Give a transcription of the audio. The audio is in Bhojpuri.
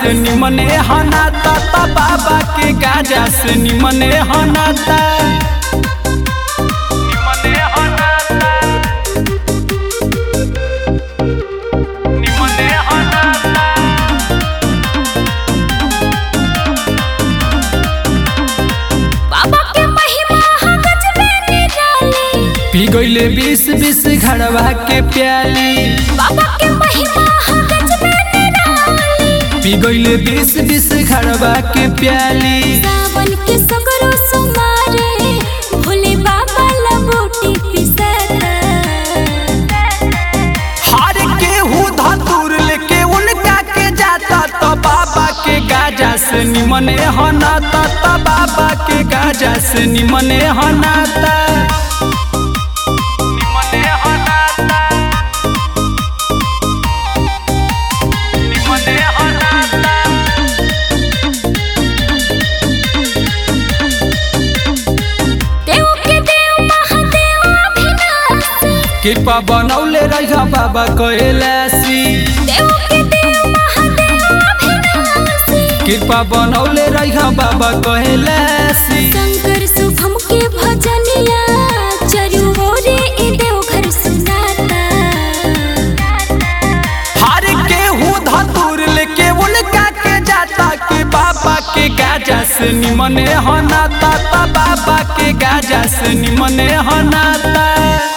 से निमने हनाता ता बाबा के गाजा से निमने हनाता निमने हनाता निमने हनाता बाबा के महिमा हा गजबे निराली पी गईले बीस बीस घड़वा के प्याली बाबा के महिमा हा गजबे निराली पी गईले बीस बीस घड़वा के प्याली सावन के सगरो सुमारे भोले बाबा लबोटी पिसता हार के हूँ धतूर लेके उनका के जाता तो बाबा के गाजा से निमने हनाता तो बाबा के गाजा से निमने हनाता निमने हनाता निमने हनाता देव के देव महादेव अभिनाशी कृपा बनौले रह बाबा कैलासी देव के देव महादेव अभिनाशी कृपा बनौले रह बाबा कैलासी शंकर शुभम के भजनिया चरु ओरे ई देव घर सुनाता हार के हूँ धतूर लेके उनका के जाता के बाबा के गाजा से निमने हनाता ता बाबा के गाजा से निमने हनाता